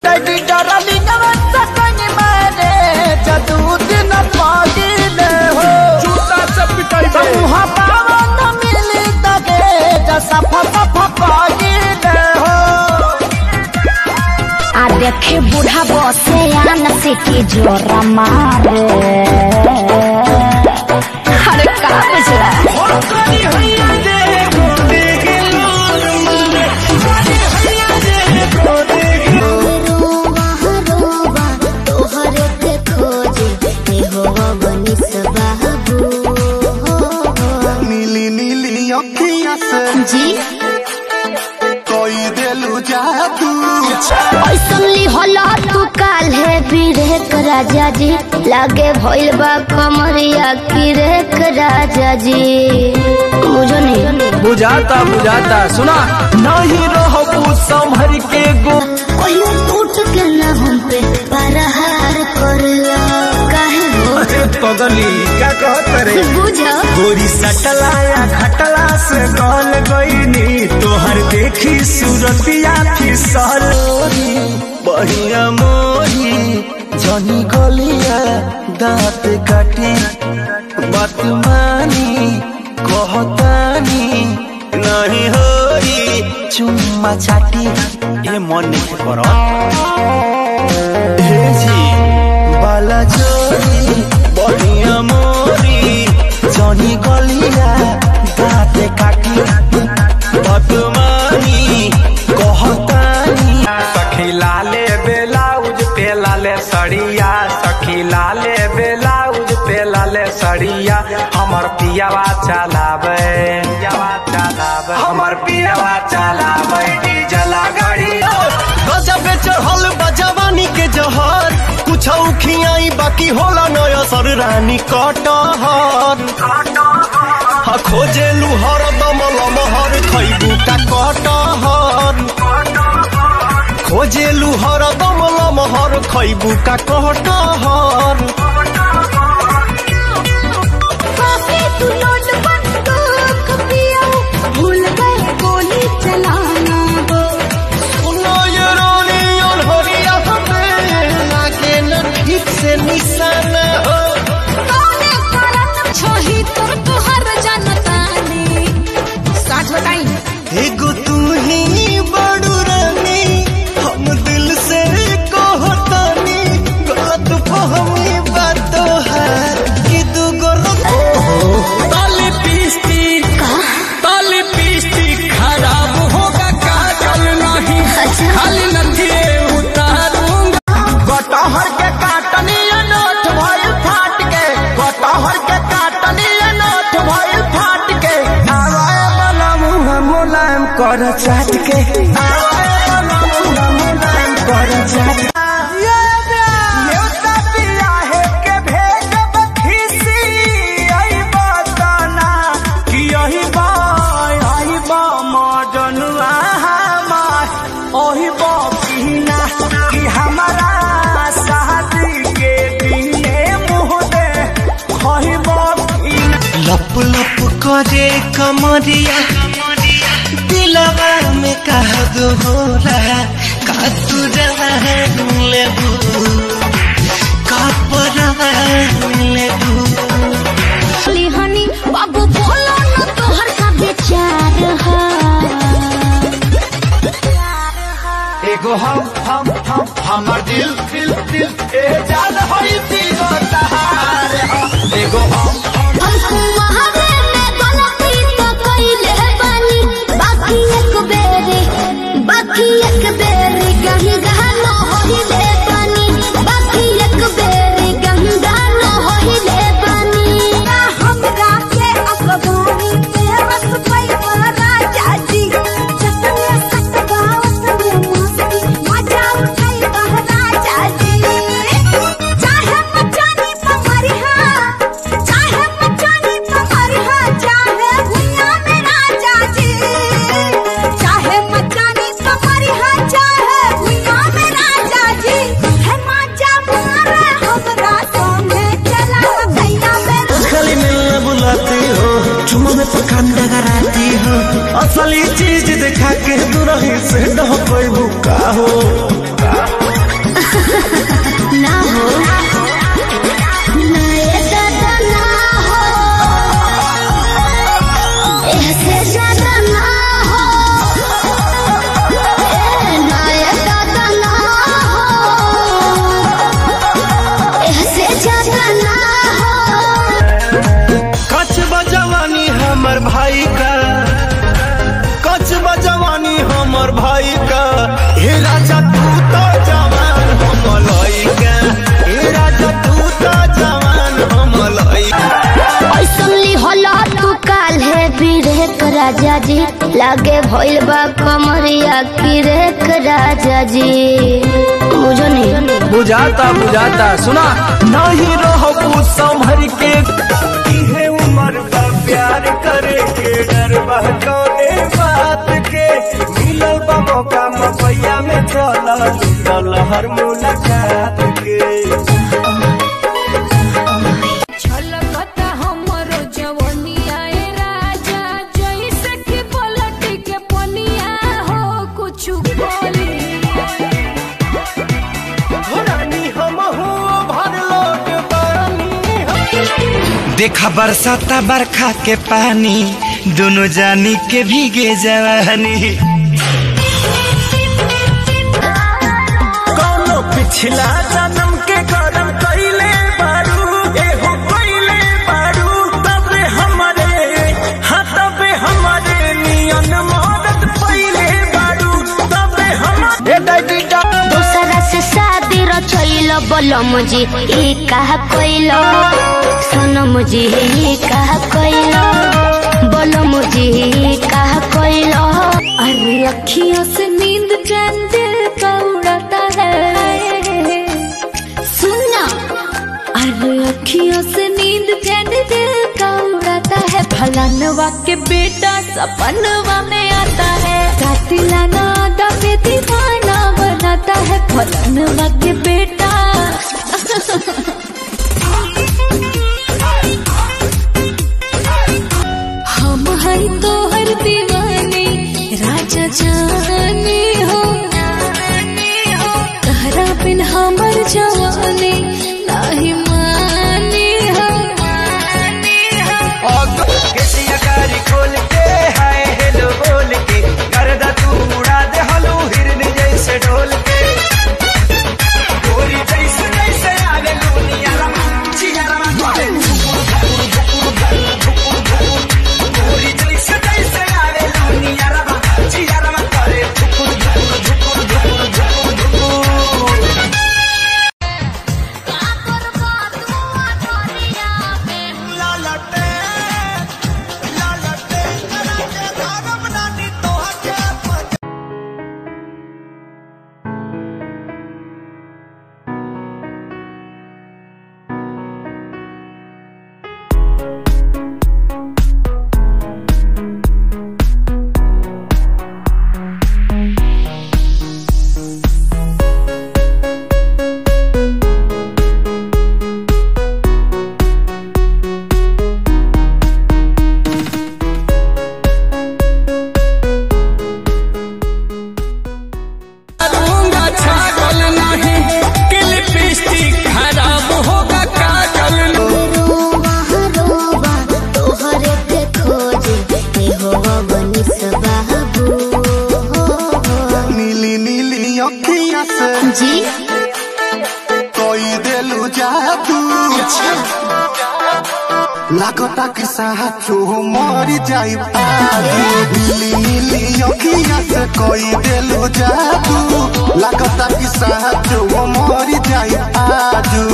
Daddy darling सकन मारे जदू दिन पागिले हो जूता से पिटाई बे मुहा पावन मिली तगे जसा फसा पागिले हो आ देखे बूढ़ा बसे आन सिटी जोरा मारे अरे का बुझला नीली नीली अखियां से जी कोई दिलू जादू ऐसनली होला तू काल है बिरेक राजा जी लागे भइल बा कमरिया की रेक राजा जी बुझो नहीं बुझाता बुझाता सुना नहीं रहो संभर के गो कहियो टूट के ना हम पे परहार करला काहे हो पगली क्या कहत रे बुझो गोरी सटला या खटला से गल गईनी तोहर देखी सूरतिया फिसल बढ़िया मोरी जनी गलिया दांत काटी बात मानी कहतानी नहीं होई चुम्मा चाटी ए मन नहीं करो हे जी बाला जोरी बढ़िया मोरी जनी गलिया दाँत काटी बदमानी कहतानी सखी लाले बेलाउज पे लाले सड़िया सखी लाले बेलाउज पे लाले सड़िया हमर पियावा चलावे पियावा चलावे हमर पियावा चलावे डीजला गाड़ी गजब चढ़ल बजवानी के जहर कुछ खियाई बाकी होला नया सर रानी कटहर हा खोजे लुहर दमल महर खैबू का कटहर खोजे लुहर दमल महर खैबू का कटहर काफी तू नोट बंदूक पिया भूल गए गोली चलाना वो सुनो ये रानी अनहरिया हमें लागे न ठीक से निशाना हो कौने करत छोही तोर तोहर जनतानी साच बताई एगो तू ही बड़ू रानी हम दिल से कहतानी गलत फहमी बात है कि तू गलत ताली पीस्ती ताली पीस्ती खराब होगा काजल नहीं खाली नथिए उतारूंगा कटहर के काटनी नोट भइल फाट के कटहर के काटनी नोट भइल फाट के आवाए वाला मुंह मुलायम कर चाट के आवाए वाला मुंह मुलायम कर चाट के। ये सब बियाहे के भेजब खिसी, आई बताना कि यही बा, यही बा मजनुआ हमार, ओही बा पीना कि हमारा शादी के दिने मुँह दे, ओही बा पीना लप लप करे कमरिया दिलवा में कह दो होला का तू लेबू का लेबू हनी बाबू बोलो न तोहर का विचार है एगो हम हम हम हमर दिल दिल दिल ए जान होई तीनो तहार हम। एगो हम हमको वहावे में गलती तो कइले बानी बाकी एक बेरी बाकी एक बेरी गंगा न होइले बानी बाकी एक बेरी गंगा न होइले बानी हमरा के अखबारी पे रस पई राजा जी जतने सत गावत में मस्ती मजा उठाई राजा राजा जी लागे भइल बा कमरिया की रेख राजा जी बुझो नहीं बुझाता बुझाता सुना नहीं रहो संभर के इहे उम्र बा प्यार करे के डर बा कौने बात के मिलल बा मौका मपैया में चल चल हर मुलाकात के छलकता हमरो जवनिया ए राजा जइसे कि पलटी के पनिया हो कुछु बोली रानी हम हो भर लोट पानी देखा बरसाता बरखा के पानी दोनों जानी के भीगे जवानी कौनो पिछला जन्म के करम कइले बारू एहो कइले बारू तबे हमरे हाँ तबे हमरे नियन मदद पइले बारू तबे हमरे दूसरा से शादी रचैल बलम जी ई कहा कोइल सनम जी ई कहा कोइल बलम जी ई कहा कोइल अरे अखियों से नींद चैन दिल का उड़ाता है सुनना अरे अखियों से नींद चैन दिल का उड़ाता है फलानवा के बेटा सपनवा में आता है कातिलाना दबे दीवाना बनाता है फलानवा के बेटा हम हैं तो हर दीवाने राजा जाने हो तहरा बिन हमर जवानी नाही माने हो केसिया कारी खोल के हाय हेलो बोल के करदा तू उड़ा दे हलू हिरन जैसे ढोल के गोरी जैसे जैसे आगे दुनिया रमा चिया रमा गोरे गोरी जैसे जैसे आगे दुनिया रमा चिया रमा करे धुकुर धुकुर धुकुर धुकुर धुकुर धुकुर दूंगा छागल नहीं कि लिपस्टिक खराब होगा काजल रोवा रोवा तोहरे के खोजे हे हो बनिस बाबू नीली नीली अखिया से जी कोई दिलू जादू लागता कि साचो मर जाई पादू नीली नीली अखिया से कोई दिलू जादू लागता कि साचो मर जाई पादू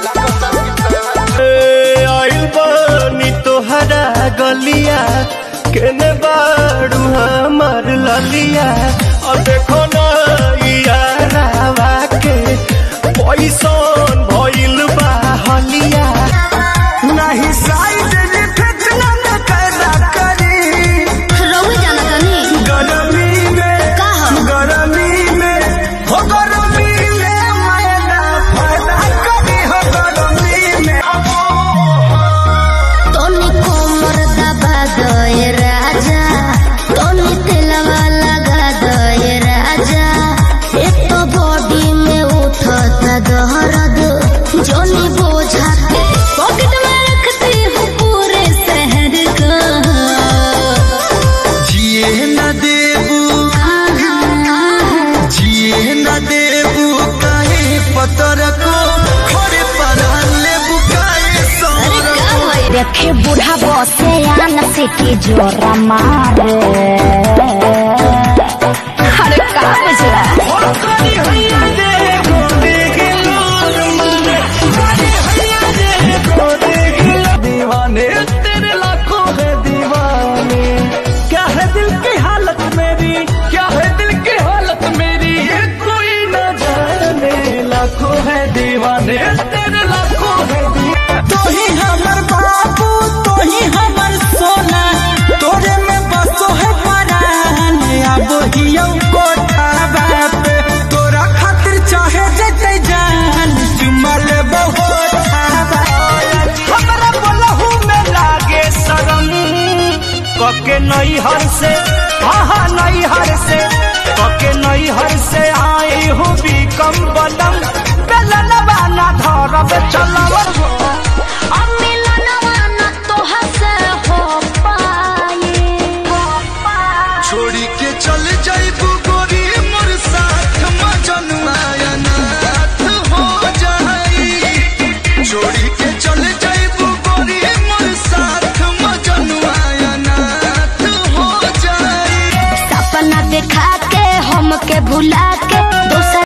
आइल बानी तोहरा गलिया केने बाड़ू हमर ललिया और देखो ना यारावा के पैसन भइल बा हलिया नहीं साइड इफेक्ट ना कैदा करी रहुए जाना तनी गरमी में का हम गरमी में हो गरमी में मैना फायदा करी हो गरमी में तोनी कोमर दबा दए राजा तोनी तेलवा लगा दए राजा एक तो बॉडी में उठता दहरद जोनी बोझा के पॉकेट में रखती हूँ पूरे शहर का जिए न देबू जिए न देबू काहे पतर को खड़े पर लेबू काहे सर देखे बूढ़ा बसे आन से की जोरा मारे अरे का बुझला दीवाने तेरे लाखों है दीवाने क्या है से